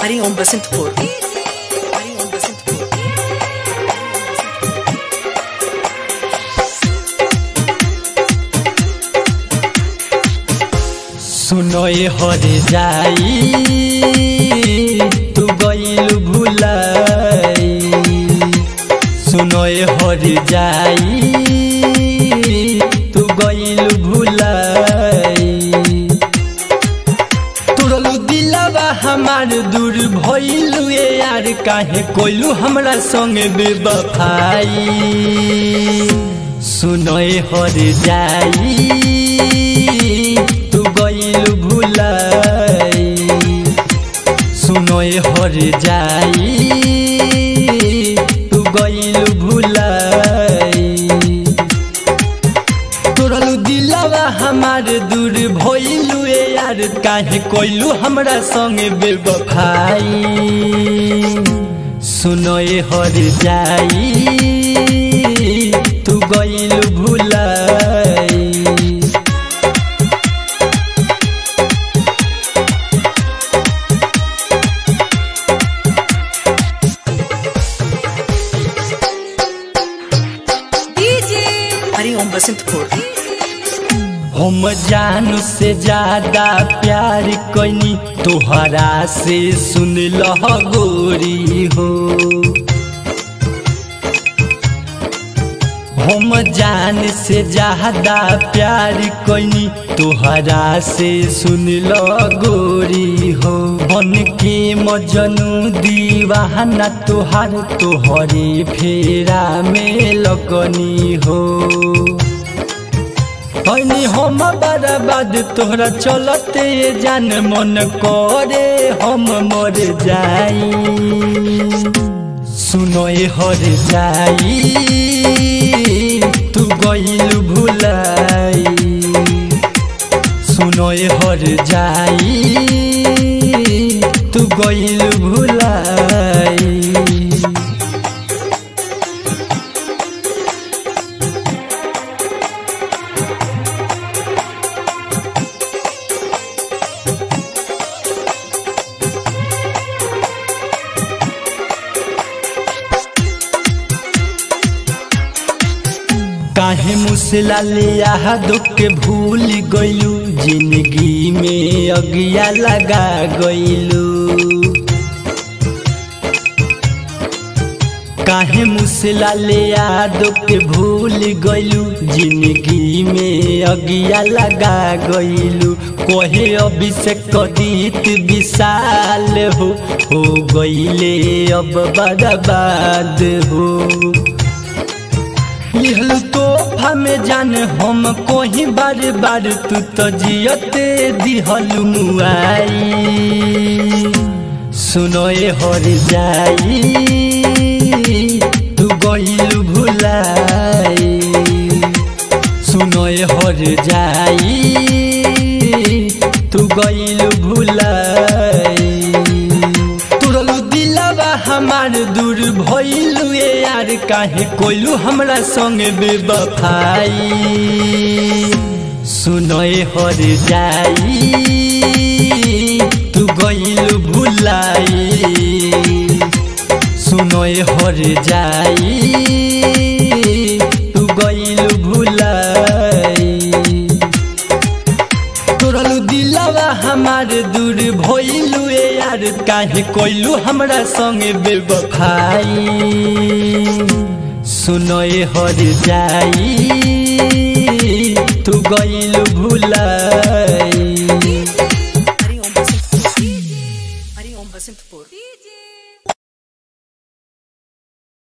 हरिओम बसंतपुर हरिओम बसंतपुर सुनोय हर जाई तू गईल भुलाई सुनोय हर जाई तू गईल भुलाई तुरलू दिलवा हमार दूर भइलू ए यार काहे कोइलू हमरा संगे बेवफाई सुनोय हर जाई तू गईल भुलाई सुनोय हर जाई तू गईल भुलाई तोरलू दिलवा हमार दूर भइलू ए यार काहे कोइलू हमरा संगे बेवफाई सुनोए हर जाई तू गइल भुलाई हरिओम बसंतपुर हम जानू से ज्यादा प्यार कैनी तोहरा से सुन लह गोरी हो हम जान से ज्यादा प्यार कैनी तोहरा से सुन लो गोरी हो बन के मजनू दीवाना तोहार तोहरे फेरा में लगनी हो हनी हम बर्बाद तोहरा चलते जान मन करे हम मर जाई सुनोए हर जाई तू गईल भुलाई सुनोए हर जाई तू गईल भुलाई काहे मुसला लिया दुख के भूल गइलू जिंदगी में अगिया लगा गइलू काहे मुसला लिया दुख के भूल गइलू जिंदगी में अगिया लगा गइलू कोहे अभिषेक कदीत विशाल हो हो गइले अब बर्बाद हो लिहल तोहफा में जान हम कोही बार बार तू तो जियते दिहल मुआई सुनोए हर जाई तू गइल भुलाई सुनोए हर जाई तू गइल भुलाई तुरलू दिलवा हमार दूर भइलू ए यार काहे कोइलू हमरा संगे बेवफाई सुनोए हर जाई तू गइल भुलाई सुनोए हर जाई तू गइल भुलाई तोरलू दिलवा हमार दूर भइलू ए यार काहे कोइलू हमरा संगे बेवफाई सुनोए हर जाई तू गइल भुलाई